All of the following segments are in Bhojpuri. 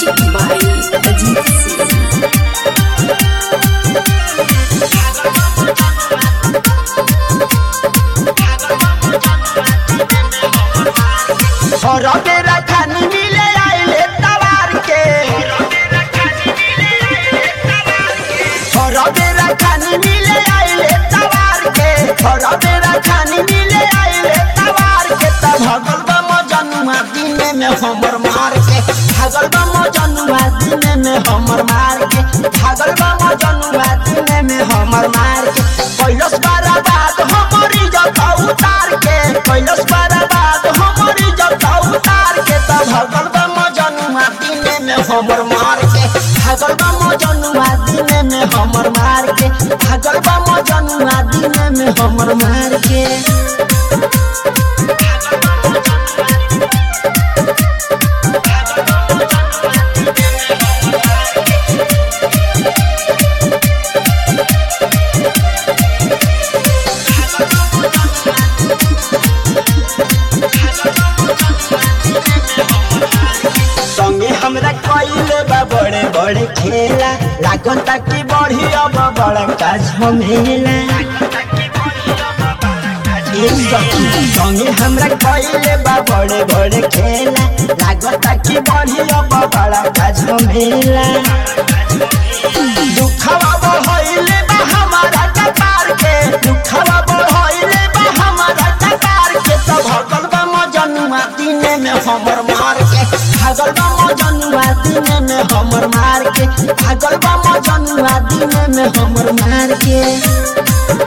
Music by Ajit Singh. और बेरा खानी मिले आइले तवार के और बेरा खानी मिले आइले तवार के और बेरा खानी मिले आइले तवार के तब भगल बा मजनुआ दिने में हमर मार के भगल बा मजनुआ दिने में हमर मार के भगल बा मजनुआ दिने में हमर मार के कैलस बारा बात हमरी जब उतार के कैलस बारा बात हमरी जब उतार के तब भगल बा मजनुआ दिने में हमर मार के भगल बा मजनुआ दिने में हमर मार के भगल बा मजनुआ दिने में हमर मार के संगे हमरा कइले बा बड़े बड़े खेला लागन ताकि बढ़ी अब बड़ा का झमेला एक सखी संगे हमरा कइले बा बड़े बड़े खेला लागन ताकि बढ़ी अब बड़ा का झमेला दुखवा बढ़इले बा हमारा कपार के दुखवा बढ़इले बा हमारा कपार के तो भगल बा मजनुआ दिने में हमर मार के भागल बा मजनुआ दिने में हमर मार के भागल बा मजनुआ दिने में हमर मार के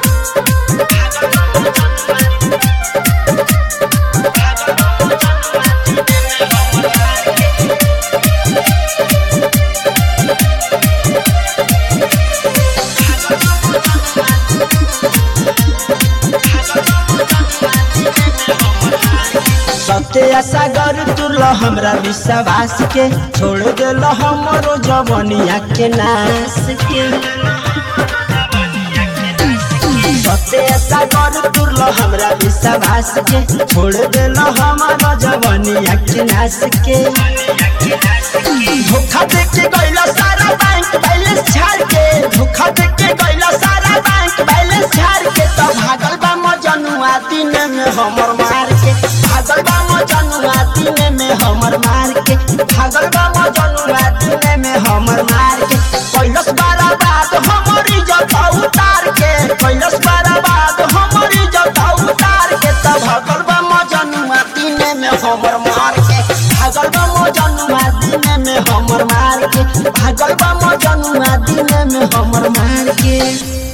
सत्य सागर तुल हमरा विश्वास के छोड़ दिल हमरो जवनिया के नाश के सत्य सागर तुल हमरा विश्वास के छोड़ दिल हमारो जवनिया के नाश के धोखा दे के गइला सारा बैंक बैलेंस छाड़ के धोखा दे के गइला सारा बैंक बैलेंस छाड़ के तो भागल बा मजनुआ दिने में हमर मार के भागल बा मजनुआ दिने में हमर मार के भागल बा मजनुआ दिने में हमर मार के कैलस बारा बात हमरी जब उतार के कैलस बारा बात हमरी जब उतार के तो भागल बा मजनुआ दिने में हमर मार के भागल बा मजनुआ दिने में हमर मार के भागल बा मजनुआ दिने में हमर मार के